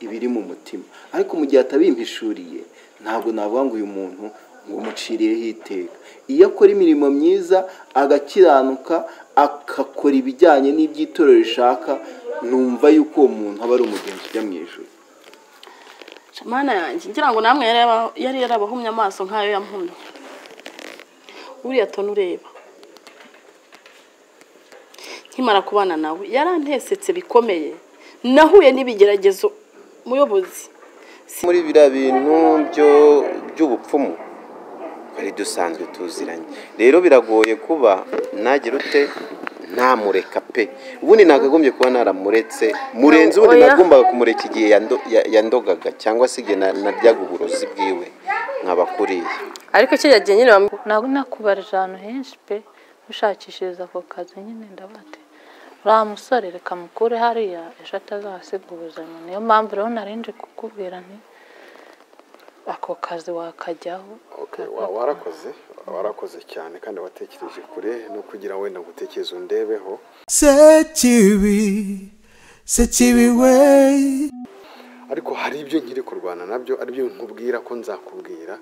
ibiri mu mutima ariko mu gihe atabimpishuriye ntabwo navuga ngo uyu muntu ngo umuciriyeho iteka iyo akora imirimo myiza agakiranuka agakora ibijyanye n'iby'itorero rishaka numva yuko uwo muntu aba ari umugenzi ujya mu ijoro shamana yanjye ngira ngo namwe yari yarabahumye amaso nk'ayo yamuhumye uriya tona ureba nkimara kubana nawe yarantesetse bikomeye nahuye n'ibigeragezo muyobozi muri biriya bintu by'ubupfumu hari dusanzwe tuziranye rero biragoye kuba nagira ute ntamureka pe ubundi nagagombye kuba naramuretse murenze ubundi nagombaga kumureka igihe yandogaga cyangwa se igihe naryaga uburozi bwiwe nkabakuriye ariko cyo yagiye nyine ntabwo nakubarije ahantu henshi pe ushakishiriza ako kazi nyine ndabate uriya musore reka mukure hariya ejo atazahasiga ubuzima niyo mpamvu rero narinje kukubwira nti ako kazi wakajyaho warakoze warakoze cyane kandi watekereje kure no kugira wenda ngo utekereze undebeho sekibi sekibi we ariko hari ibyo nkiri kurwana nabyo aribyo nkubwira ko nzakubwira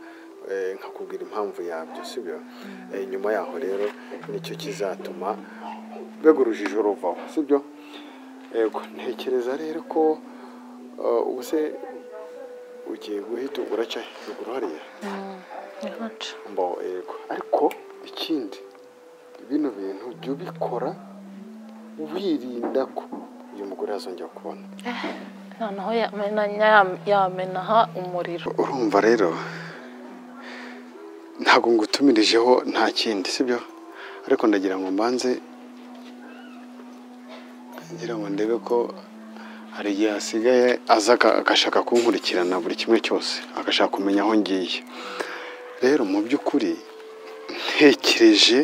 nkakubwira impamvu yabyo sibyo nyuma yaho rero nicyo kizatuma rwego urujijo ruvaho sibyo yego ntekereza rero ko ubu se ugiye guhita uraca ruguru hariya mbo yego ariko ikindi bino bintu jya ubikora wirinda ko uyu mugore azongera kubona noneho yamenaha umuriro urumva rero ntabwo ngutumirijeho nta kindi sibyo ariko ndagira ngo mbanze ngira ngo ndebe ko hari igihe hasigaye aza aka- agashaka kunkurikirana buri kimwe cyose agashaka kumenya aho ngiye rero mu by'ukuri ntekereje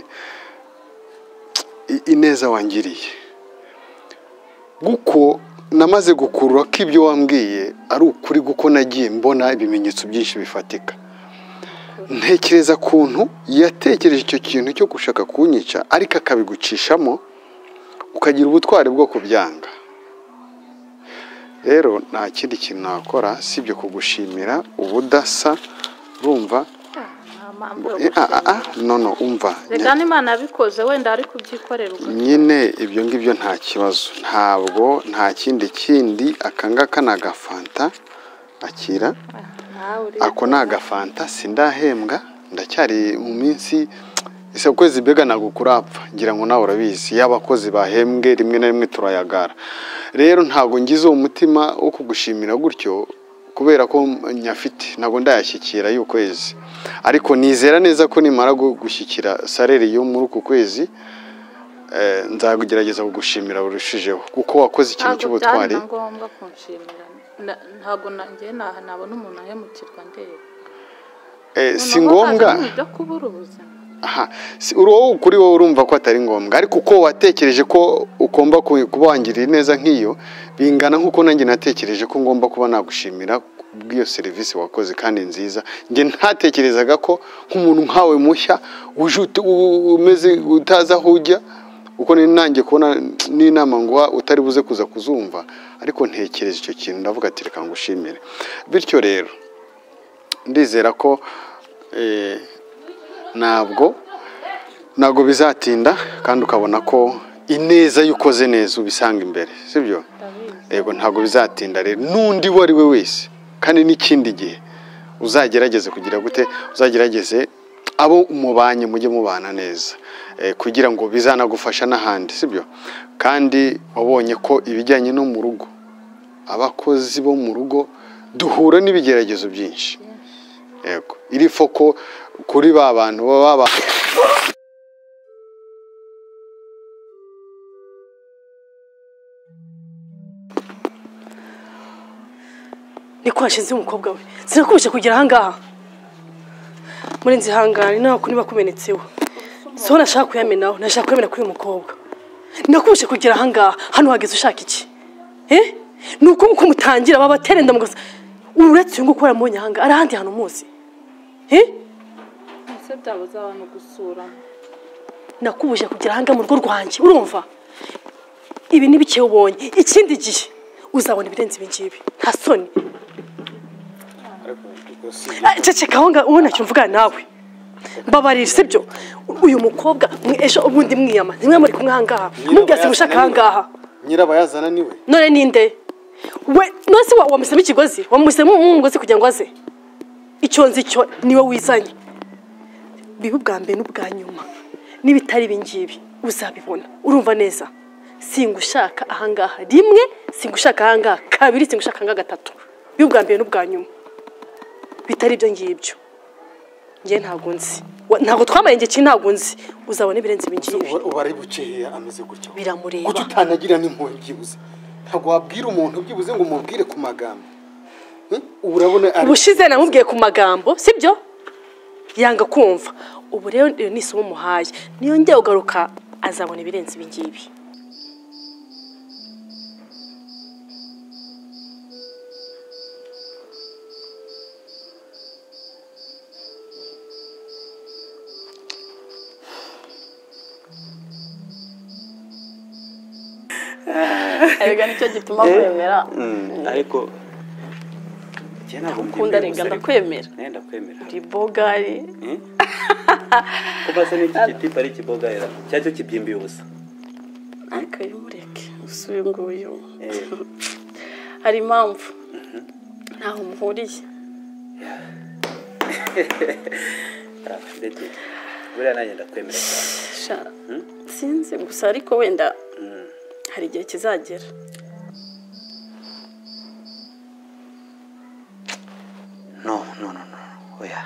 i- ineza wangiriye guko namaze gukurura ko ibyo wambwiye ari ukuri guko nagiye mbona ibimenyetso byinshi bifatika ntekereza kuntu yatekereje icyo kintu cyo gushaka kunyica ariko akabigucishamo ukagira ubutwari bwo kubyanga rero nta kindi kintu nakora sibyo kugushimira ubudasa urumva nta mpamvu yo Eh, ah, ah, gushimira ah, no no umva reka n'imana yabikoze wenda ari kubyikorera ubwo nyine ibyo ngibyo nta kibazo ntabwo nta kindi kindi akangaka ni agafanta akira nawe uri ako ni agafanta sindahembwa ndacyari mu minsi ese ukwezi mbega ntabwo kurapfa ngira ngo nawe urabizi yaba abakozi bahembwe rimwe na rimwe turayagara rero ntabwo ngize uwo mutima wo kugushimira gutyo kubera ko nyafite ntabwo ndayashyikira y'ukwezi ariko nizera neza ko nimara gu- gushyikira sareri yo muri uku kwezi eh, nzagerageza kugushimira burushijeho kuko wakoze ikintu ntabwo byari cy'ubutwari na ngombwa kunshimira Na- ntabwo nanjye naha nabona umuntu ahemukirwa ndeba Eh, si Noneho ngombwa hazamo ibyo kubura ubuzima aha si- uri wowe kuri wowe urumva ko atari ngombwa ariko uko watekereje ko ugomba ku- kuba wangirira neza nk'iyo bingana nk'uko nanjye natekereje ko ngomba kuba nagushimira bw'iyo serivisi wakoze kandi nziza njye ntatekerezaga ko nk'umuntu nkawe mushya uje ut- u- umeze utazi aho ujya uko ni nanjye kubona n'inama ngo utari buze kuza kuzumva ariko ntekereza icyo kintu ndavuga ati reka ngushimire bityo rero ndizera ko eh, ntabwo ntabwo bizatinda kandi ukabona ko ineza iyo ukoze neza ubisanga imbere sibyo yego ntabwo bizatinda rero n'undi uwo ari we wese kandi n'ikindi gihe uzagerageze kugira gute uzagerageze abo mubanye mujye mubana neza Eh, kugira ngo bizanagufasha n'ahandi sibyo kandi wabonye ko ibijyanye no mu rugo abakozi bo mu rugo duhura n'ibigeragezo byinshi yego iri foko kuri ba bantu baba ba niko washinze umukobwa we sinakubije kugera ahangaha murenzi ihangane ntabwo niba kumenetseho so nashaka kuyamenaho nashaka kuyamena kuri uyu mukobwa nakubije kugera ahangaha hano hageze ushaka iki Eh? ni uko nguko mutangira babaterenda mugasa uretse uyu nguko waramubonye ahangaha ari ahandi hantu muzi Eh? ese byabuze abantu gusura nakubuje kugera ahangaha mu rugo rwanjye urumva ibi ni bike ubonye ikindi gihe uzabona ibirenze ibi ngibi nta soni Eh, ceceka aho ngaho uwo ntacyo mvuga nawe mbabarira sibyo uyu mukobwa mwe- ejo ubundi mwiyama ntimwe muri kumwe aha ngaha mubwira se mushaka aha ngaha nyirabayazana niwe none ninde we nose wa- wamusemo ikigozi wamusemo umugozi kugira ngo aze icyo nzi cyo niwe wizanye bibe ubwa mbere n'ubwa nyuma n'ibitari ibingibi uzabibona urumva neza singushaka ahangaha rimwe singushaka ahangaha kabiri singushaka ahangaha gatatu bibe ubwa mbere n'ubwa nyuma bitari ibyo ngibyo ngewe ntabwo nzi Wa- ntabwo twamaye igihe ntabwo nzi uzabona ibirenze ibingibi ubu ari bukeya ameze gutyo Biramureba. kuko utanagira n'impuhwe byibuze ntabwo wabwira umuntu byibuze ngo umubwire ku magambo Hmm? ubu urabona ari ubushize namubwiye ku magambo sibyo yanga kumva ubu rero iyo ni isomo umuhaye niyongera ugaruka azabona ibirenze ibi ngibi erega nicyo gituma kwemera ariko njye ntabwo ukunda mbyemeye rega gusa ariko. ndakwemera Eh, ndakwemera uri bogari Eh? kuva se n'iki giti ari ikibogayira cyacyo kibyimbiye ubusa ariko mureke usuye nguyu Eh. hari impamvu ntaho muhuriye Ah, ndetse buriya nanjye ndakwemera cyane Sha, sinzi gusa ariko wenda hari igihe kizagera no no no no oya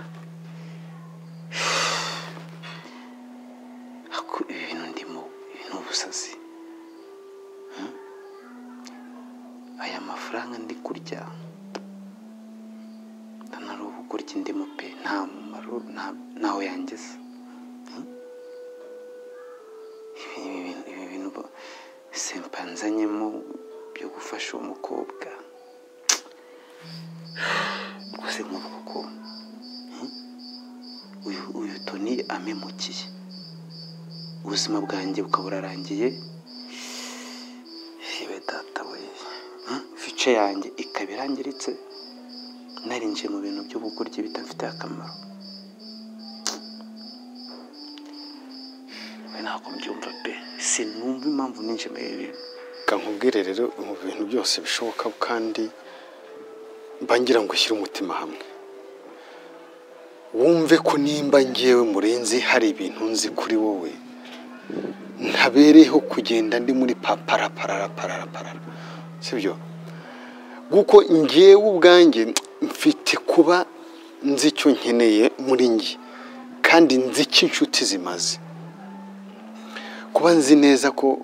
ako ibi bintu ndimo ibi ni ubusazi Hmm? aya mafaranga ndi kurya ntanari ubu kurya indimu pe nta mumaro nta- ntaho yangeza Hmm? Ibi- ibi bintu- ibi bintu bo- simpanzanyemo byo gufasha uwo mukobwa rwose nkuvuga ko hmm, uyu uyu toni amemukiye ubuzima bwanjye bukaba burarangiye yewe data we hmm, fice yanjye ikaba irangiritse narinjiye mu bintu by'ubugoryi bitamfitiye akamaro we ntabwo mbyumva pe sinumva impamvu ninjiye muri ibi bintu reka nkubwire rero mu bintu byose bishoboka kandi mba ngira ngo ushyire umutima hamwe wumve ko nimba ngewe murenzi hari ibintu nzi kuri wowe ntabereyeho kugenda ndi muri paparaparapararaparara sibyo kuko ngewe ubwanjye mfite kuba nzi icyo nkeneye muri njye kandi nzi icyo inshuti zimaze kuba nzi neza ko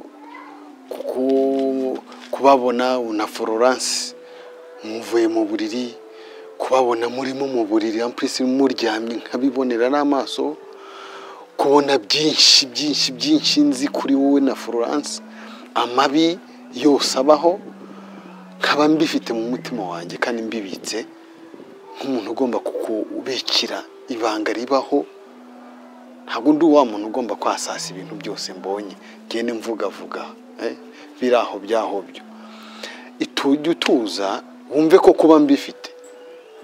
ku- kubabona na florence muvuye mu buriri kubabona murimo mu buriri ampurisi muryamye nkabibonera n'amaso kubona byinshi byinshi byinshi nzi kuri wowe na florence amabi yose abaho nkaba mbifite mu mutima wanjye kandi mbibitse nk'umuntu ugomba kukubikira ibanga ribaho ntabwo ndi wa muntu ugomba kwasasa ibintu byose mbonye ngende mvugavuga eh, biri aho byaho byo itujya utuza wumve ko kuba mbifite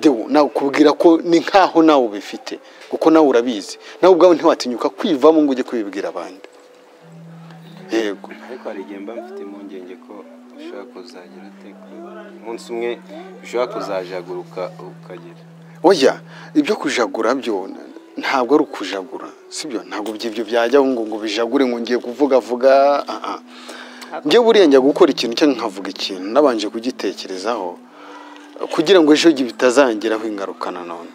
dewe nakubwira ko ni nkaho nawe ubifite kuko nawe urabizi nawe ubwawe ntiwatinyuka kwivamo ngo ujye kubibwira abandi yego ariko hari igihe mba mfite impungenge ko ushobora kuzagira ute umunsi umwe ushobora kuzajaguruka ukagera oya ibyo kujagura byo ntabwo ari ukujagura sibyo ntabwo ibyo byajyaho ngo ngo bijagure ngo ngiye kuvuga vuga ah, ah. njye buriya njya gukora ikintu cyangwa nkavuga ikintu nabanje kugitekerezaho kugira ngo ejo bitazangiraho ingaruka nanone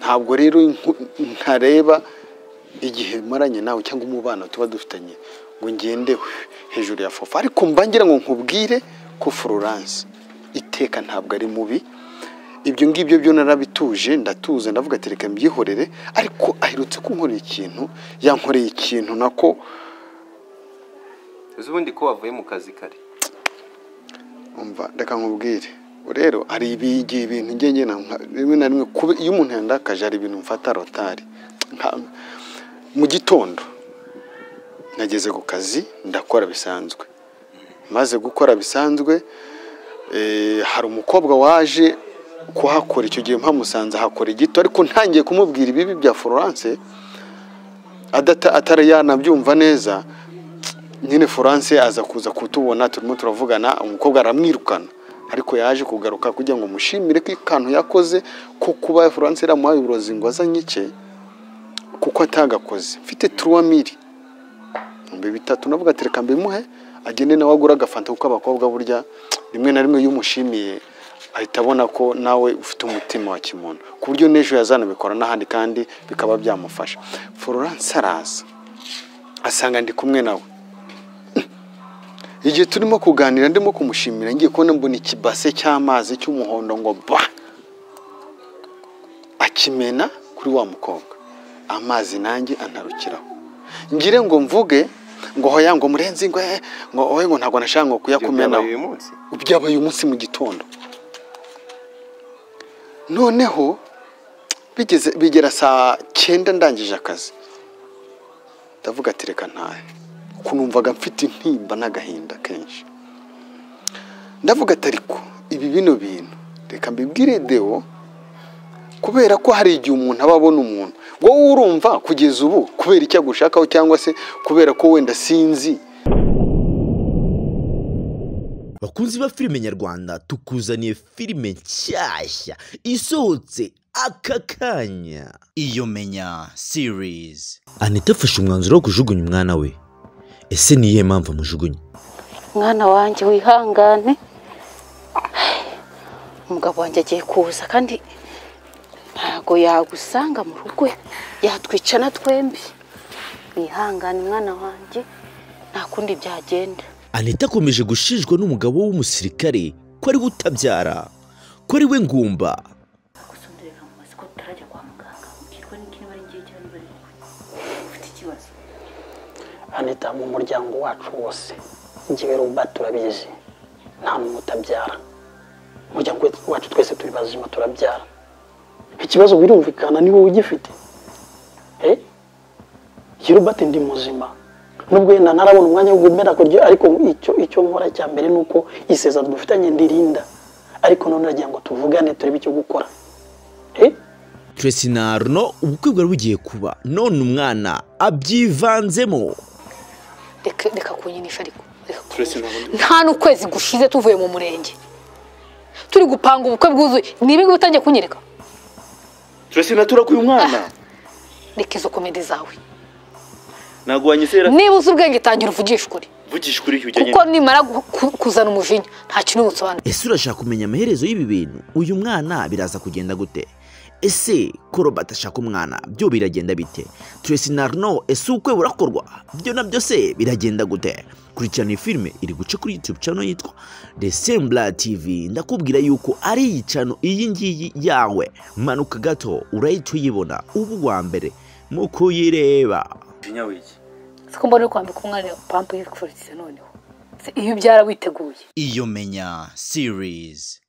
ntabwo rero nku- ntareba igihe maranye nawe cyangwa umubano tuba dufitanye ngo ngende hejuru ya fofa ariko mba ngira ngo nkubwire ko florence iteka ntabwo ari mubi ibyo ngibyo byo narabituje ndatuze ndavuga ati reka mbyihorere ariko aherutse kunkorera ikintu yankoreye ikintu nako uzi ubundi ko wavuye mu kazi kare umva reka nkubwire rero hari igihe ibintu ngenge rimwe na rimwe kuba- iyo umuntu yandakaje hari ibintu mfata rotari Nka- mu gitondo nageze ku kazi ndakora bisanzwe maze gukora bisanzwe eh, hari umukobwa waje kuhakora icyo gihe mpamusanze ahakora igito ariko ntangiye kumubwira ibibi bya Florence adata- atari yanabyumva neza nyine Florence aza kuza kutubona turimo turavugana umukobwa aramwirukana ariko yaje kugaruka kugira ngo mushimire ko ikantu yakoze ko kuba Florence yaramuhaye uburozi ngo azanye icye kuko atagakoze mfite turuwa miri ibihumbi bitatu navuga ati reka mbimuhe agende nawe agura agafanta kuko abakobwa burya rimwe na rimwe iyo umushimiye ahita abona ko nawe ufite umutima wa kimuntu ku buryo n'ejo yazanabikora n'ahandi kandi bikaba byamufasha Florence araza asanga ndi kumwe nawe igihe turimo kuganira ndimo kumushimira ngiye kubona mbona ikibase cy'amazi cy'umuhondo ngo ba akimena kuri wa mukobwa amazi nanjye antarukiraho ngire ngo mvuge ngo hoya ngo murenzi ngo eh, ngo oye ngo ntabwo nashaka ngo kuyakumenaho uyu munsi byabaye umunsi mu gitondo noneho bigeze bigera saa cyenda ndangije akazi ndavuga ati reka ntahe kuko numvaga mfite intimba n'agahinda kenshi ndavuga ati ariko ibi bino bintu reka mbibwire deo kubera ko hari igihe umuntu aba abona umuntu wowe urumva kugeza ubu kubera icyo agushakaho cyangwa se kubera ko wenda sinzi bakunzi ba filime nyarwanda tukuzaniye filime nshyashya isohotse aka kanya iyo menya series anita afashe umwanzuro wo kujugunya umwana we ese ni iyihe mpamvu amujugunya mwana wanjye wihangane umugabo wanjye agiye kuza kandi ntabwo yagusanga mu rugo yatwicana twembi wihangane mwana wanjye nta kundi byagenda anita akomeje gushinjwa n'umugabo w'umusirikare ko ari we utabyara ko ari we ngumba gusonderera mu mazi ko tutarajya kwa muganga ubwirwa n'ikindi bari ngiye cyane bari ufite ikibazo anita mu muryango wacu wose njyewe ruba turabizi nta muntu utabyara umuryango wacu twese turi bazima turabyara ikibazo birumvikana ni wowe ugifite Eh? Jye Robert ndi muzima nubwo yenda ntarabona umwanya wo gumera kurya ariko icyo icyo nkora cya mbere ni uko isezerano dufitanye ndirinda ariko none nagira ngo tuvugane turebe icyo gukora Eh? Tracy na Arno ubukwe bwari bugiye kuba none umwana abyivanzemo reka reka kunyinisha ariko reka Tracy ntabwo ndi- nta n'ukwezi gushize tuvuye mu murenge turi gupanga ubukwe bwuzuye ni ibi ngibi utangiye kunyereka Tracy naturakuye umwana reka izo komedi zawe ntabwo wanyizera niba uzi ubwenge tangira uvugisha ukuri vugisha kuri icyo kuko nimara gu- ku- kuzana umujinya nta kintu busobanura ese urashaka kumenya amaherezo y'ibi bintu uyu mwana biraza kugenda gute ese ko robert ashaka umwana byo biragenda bite tracy na arno ese ubukwe burakorwa byo nabyo se biragenda gute kurikirana iyi filime iri guca kuri youtube channel yitwa the sembla tv ndakubwira yuko ari iyi channel iyi ngiyi yawe manuka gato urahita uyibona uba uwa mbere mu kuyireba gihe wiki siko mbona uri kwambika umwana pampa yikurikiza noneho Se, iyo ubyara witeguye iyo menya series